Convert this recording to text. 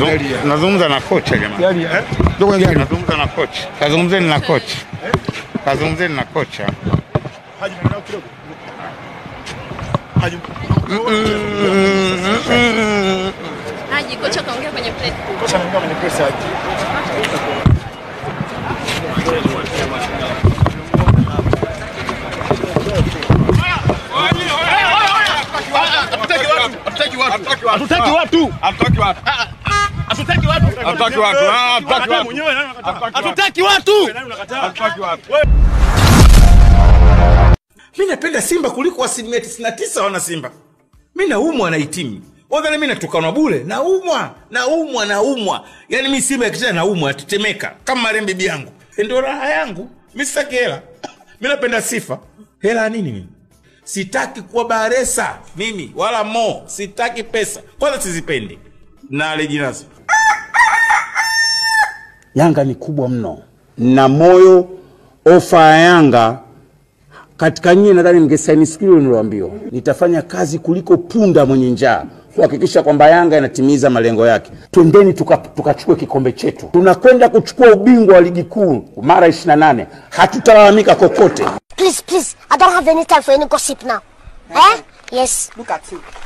Nazungumza nazungumza na kocha jamani. Gari eh? Ndio kwenye gari. Nazungumza na kocha. Kazungumzeni na kocha. Kazungumzeni na kocha. Haji maneno kidogo. Haji Haji, kocha kaongea kwenye press. kocha anaingia kwenye press Haji. Hatutaki watu. Hatutaki watu. Hatutaki watu. Ah, hatutaki watu. Mwenyewe nani unakataa? Hatutaki watu. Nani unakataa? Hatutaki watu. mi napenda simba kuliko asilimia 99 wana simba mi naumwa na itimu wadhani mi natukanwa bule naumwa naumwa naumwa yaani mi simba yakicheza naumwa natetemeka kama marehemu bibi yangu ndio raha yangu mi sitaki hela mi napenda sifa hela ya nini mimi sitaki kuwa baresa mimi wala mo sitaki pesa kwanza sizipendi na aleji nazo Yanga ni kubwa mno na moyo. Ofa ya Yanga katika nyie, nadhani mngesaini siku ile niliwaambiwa, nitafanya kazi kuliko punda mwenye njaa kuhakikisha kwamba Yanga inatimiza malengo yake. Twendeni tukachukue tuka tukachukue kikombe chetu, tunakwenda kuchukua ubingwa wa ligi kuu mara 28 hatutalalamika kokote. Please, please, I don't have any time for any gossip now. Eh? Yes. Look at you.